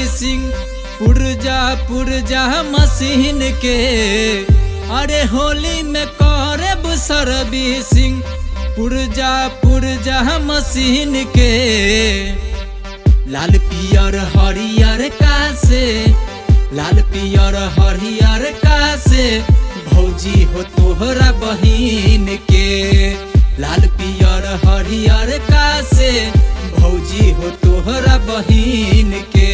सिंह पुरजा पुरजा मशीन के अरे होली में करब सर्विसिंग पुरजा पुरजा मशीन के लाल पियर हरियर का से लाल पियर हरियर का से भौजी हो तोहरा बहिन के लाल पियर हरियर का से भौजी हो तोहरा बहिन के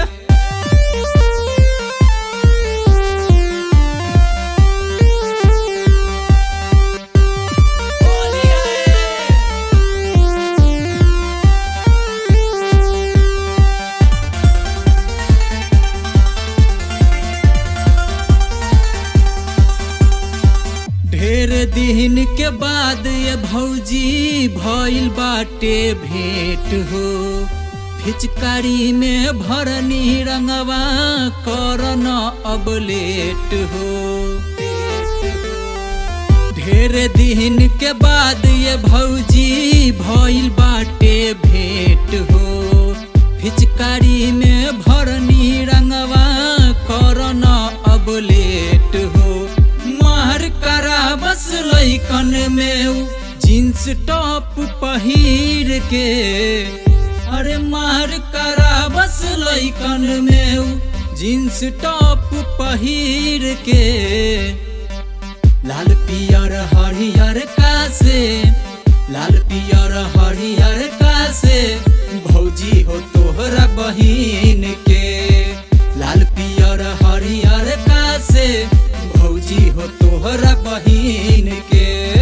ढेर दिन के बाद ये भौजी भइल बाटे भेंट हो फिचकारी में भरनी रंगवा करन अब लेट हो ढेर दिन के बाद ये भौजी भइल बाटे भेंट हो फिचकारी में भरनी रंगवा करन अब लेट हो मार करा बस लैकन में उ जींस टॉप पहिर के अरे मार करा बस लैकन में उ जींस टॉप पहिर के लाल पियर हरियर का से लाल पियर हरियर का से भौजी हो तोहरा बहिन के लाल पियर हरियर का से भौजी हो तोहरा बहिन के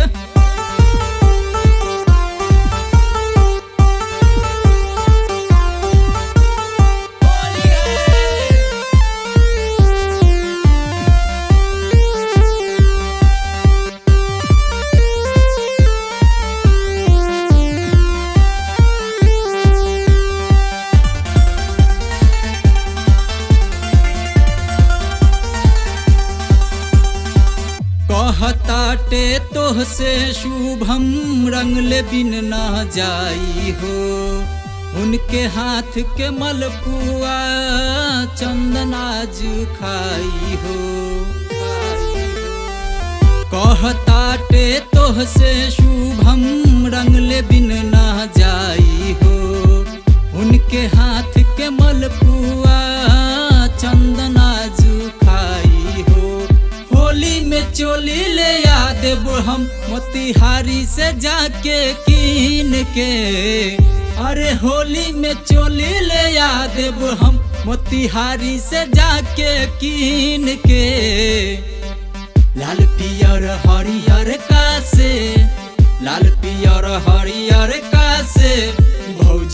कहताटे तोह से शुभम रंगले बिन ना जाई हो उनके हाथ के मलपुआ चंदनाज खाई हो कहताटे तोह से शुभम रंगले बिन ना जाई हो उनके हाथ के मलपुआ चंदनाज खाई हो होली में चोली ले आ देब हम मोतिहारी से जाके कीन के अरे होली में चोली ले आ देब हम मोतिहारी से जाके कीन के लाल पियर हरियर का से लाल पियर हरियर का से भौजी